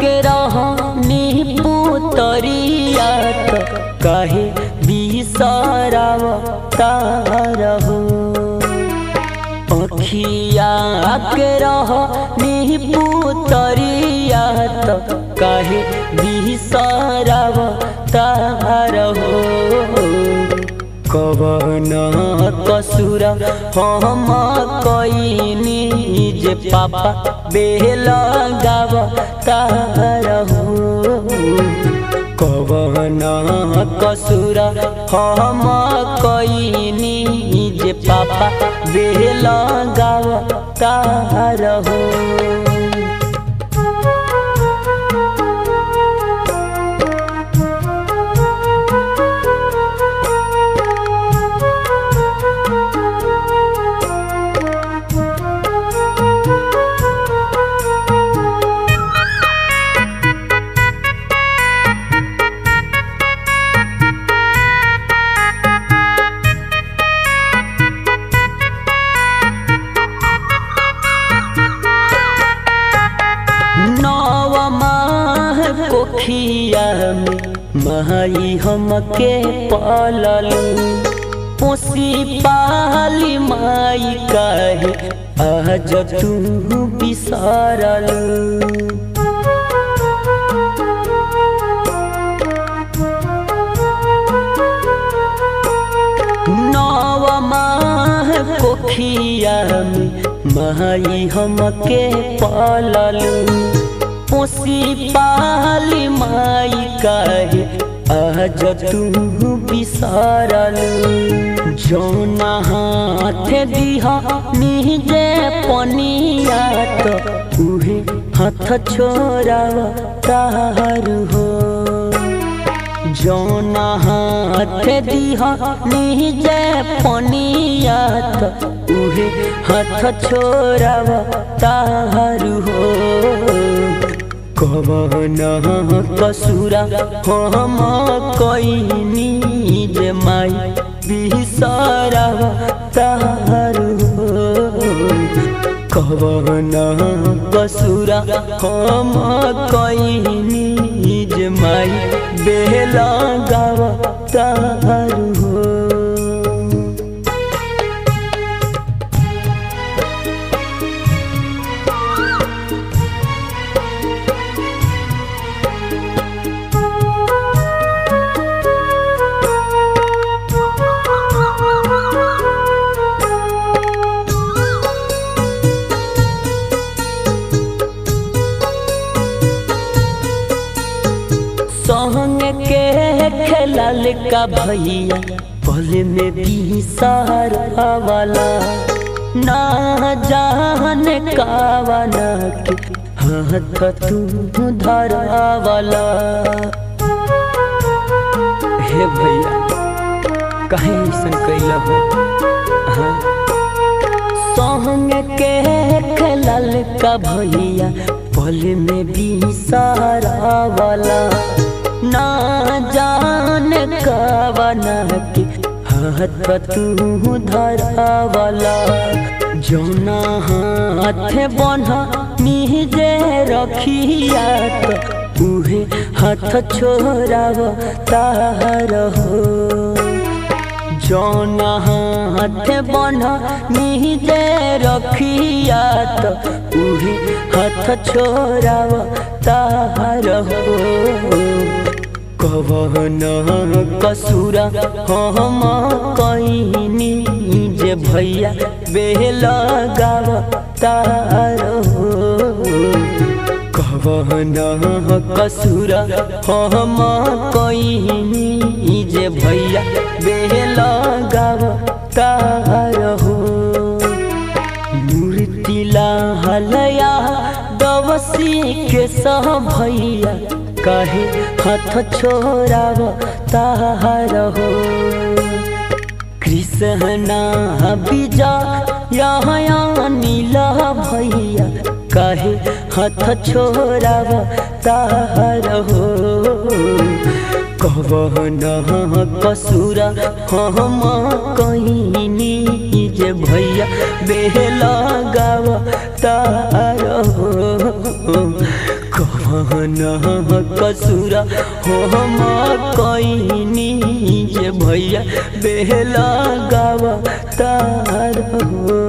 के रहनी पुतरिया त कहे बिसराव तारहो अखिया के रहनी पुतरिया त कहे बिसराव तारहो कवन कसुर हम कईनी जे पापा बेल गाव तारहो कवन कसुर हम कईनी जे पापा बेल गाव तारहो नव माह कोखिया में माई हमके पललू पोसी पाली माई कहे आज तू बिसरलू नव माह कोखिया में माई हमके पललू पोसी पाली माई कहे आज तू बिसरलू जौना हाथ दिहा निजे पनिया तो उहे हाथ छोड़ाव तार हो जौना हाथ दिहा निजे पनिया तो उहे हाथ छोड़ाव तार हो कवन कसुरा हम कईनी जे माई बिसराव तार हो कवन कसुरा हम कईनी जे माई बेल गाव तार हो संग के खेलल का भैया पल में भी सहारा वाला ना जान कावना के हाथ तू धरा वाला हे भैया कहीं ऐसा कैला हो हाँ संग के खेलल का भैया पल में भी सहारा वाला ना जान कवना के हाथ तू धरा वाला जौना हाथ बना निजे रखिया तो उहे हाथ छोड़ाव तार हो जौन हाथ बना निजे रखिया तो उहे हाथ छोड़ाव तार हो कवन कसुरा हम कईनी जे भैया बेल गाव तार हो कवन कसुरा हम कईनी जे भैया बेल गाव तार हो मूर्तिला हलया दवसी के सह भैया कहे हाथ छोड़ाव तार हो कृष्णा बीजा यहाँ नीला भैया कहे हाथ छोड़ाव तार हो कवन कसुरा हम कहीनी जे भैया बेला गाव तार हो कवन न कसूर हो हम कईनी जे भैया बेला गावा तार हो